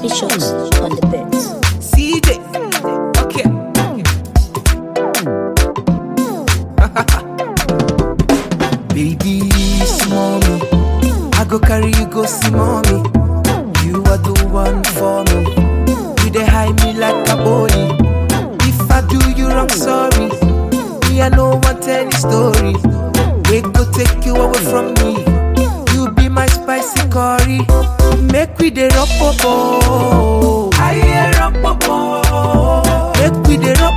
SB Shows on the bits. CJ. Okay. Baby, small me. I go carry you go see mommy. You are the one for me. You dey hide me like a bully. If I do you wrong, sorry. Me, I no want any story. We go take you away from me. You be my spicy curry. Make we dey rub popo. I hear rub popo. Make we dey rub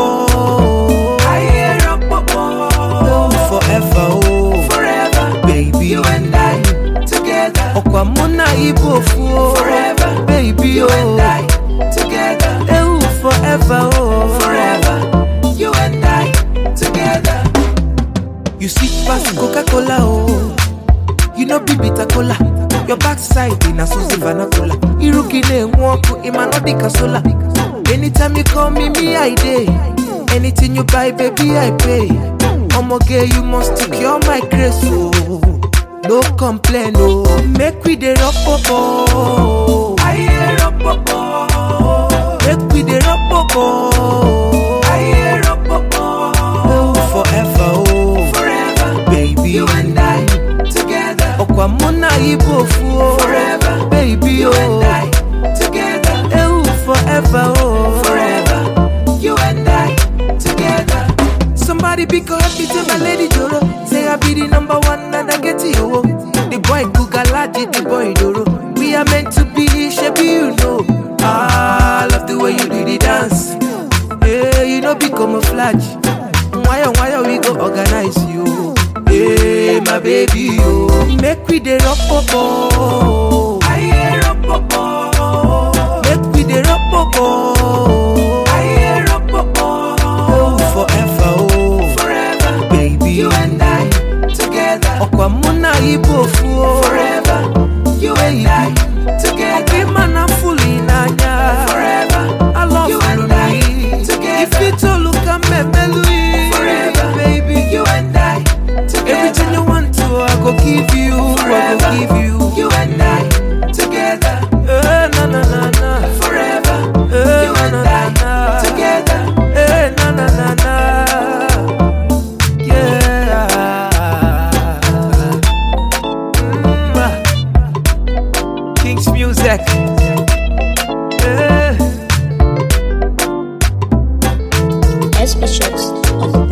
popo. I hear rub popo. Oh, forever, oh, forever, baby, you and I together. Okwa muna ibofu, oh, forever, baby, you and I together. Oh, forever, oh, forever, you and I together. You sweet past Coca-Cola, oh. You know be bitter cola. Your backside in a Susie Vanacola. Irukine walk in my Nordica sola. Anytime you call me, me I day. Anything you buy, baby, I pay. I'ma get you must secure my grace, oh. No complain, oh. Make we the rock popo. I hear rock popo. Make we the rock popo. I hear rock popo. Oh, forever, oh. Forever, baby, you and I together. Okwa muna ibofu, oh. Forever, baby, you and I together. Oh, forever, oh. Forever, you and I together. Somebody pick up me to my lady Joro. Say I be the number one and I get you. The boy Kugalaji, the boy Doro. We are meant to be, shape you know. Ah, I love the way you do the dance. Hey, you know be camouflage. Why oh, why oh, we go organize you? Hey, my baby, you make we the rock popo. I hear rock popo. Make we the rock popo. I hear rock popo. Oh, forever, oh, forever, baby, you and I together. Okwa muna ibofu, oh, forever, you and I together. Okimana fully nanya, forever, I love you and I together. If it all look at me, melody, forever, baby, you and I together. Everything you want to, I go give you, I go give you, you and I together. Eh, na na na na, forever, eh, you and I together. Eh, na na na na, yeah. Mm, ah. King's music. Eh. SB Shows on the